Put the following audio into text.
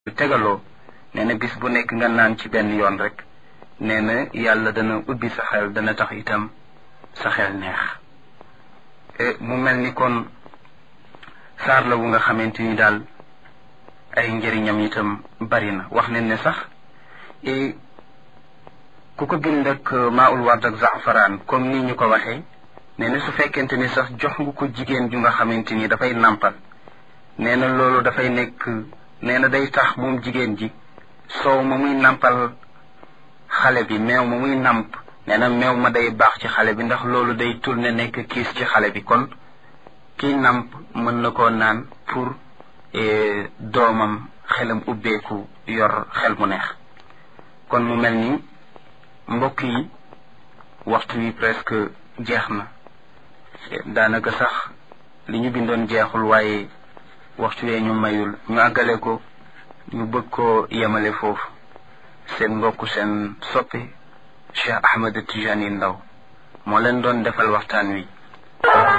tegaloo nee na bis bu nekk nga naan ci benn yoon rek nee na yàlla dana ubbi sa xel dana tax itam sa xel neex mu mel ni kon saar la wu nga xamante ni daal ay njëriñam itam bari na wax nañ ne sax ku ko bind ak maaul ward ak zafaraan comme ni ñu ko waxee nee na su fekkente ni sax jox nga ko jigéen ju nga xamante ni dafay nàmpal nee na loolu dafay nekk nee na day tax moom jigéen ji soow ma muy nàmpal xale bi meew ma muy nàmp nee na meew ma day baax ci xale bi ndax loolu day tourné nekk kiis ci xale bi kon kii nàmp mën na koo naan pour doomam xelam ubbeeku yor xel mu neex kon mu mel ni mbokk yi waxtu wi presque jeex na daanaka sax li ñu bindoon jeexul waaye waxtu wee ñu mayul ñu àggale ko ñu bëgg koo yemale foofu seen mbokk seen soppi Cheikh Ahmed Tijani Ndaw moo leen doon defal waxtaan wi